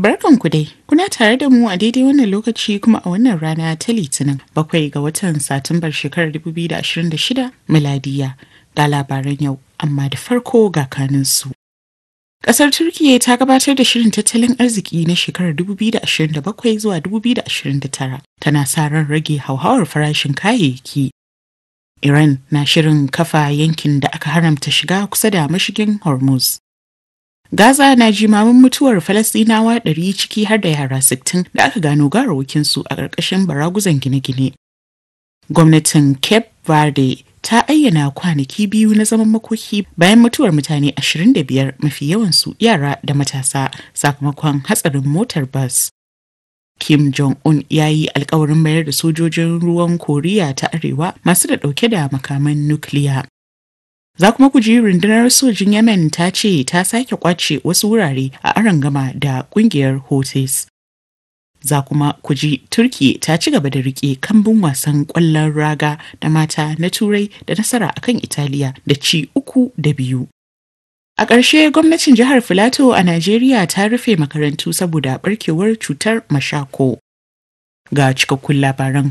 Barkanku dai, kuna tare da mu a daidai wannan lokaci kuma a wannan rana ta Litinin bakwai ga watan Satumbar shekarar 2026 miladiya ga labaran yau, amma da farko ga kaninsu. Ƙasar Turkiyya ta gabatar da shirin tattalin arziki na shekarar 2027 zuwa 2029 tana sa ran rage hauhawar farashin kayayyaki. Iran na shirin kafa yankin da aka haramta shiga kusa da mashigin Hormuz. Gaza na jimamin mutuwar Falasɗinawa ɗari ciki har da yara 60 da aka gano garawakinsu a ƙarƙashin baraguzan gine-gine. Gwamnatin Cape Verde ta ayyana kwanaki biyu na zaman makoki bayan mutuwar mutane 25 mafi yawansu yara da matasa sakamakon hatsarin motar bas. Kim Jong-un ya yi alkawarin mayar da sojojin ruwan Koriya ta Arewa masu da ɗauke da makaman nukiliya. Za kuma ku ji rundunar sojin Yemen ta ce ta sake kwace wasu wurare a arangama da kungiyar Houthis. Za kuma ku ji Turki ta ci gaba da rike kambun wasan ƙwallon raga da mata na Turai da nasara akan Italiya da ci uku da biyu. A ƙarshe gwamnatin jihar Filato a Najeriya ta rufe makarantu saboda barkewar cutar mashako. Ga cikakkun labaran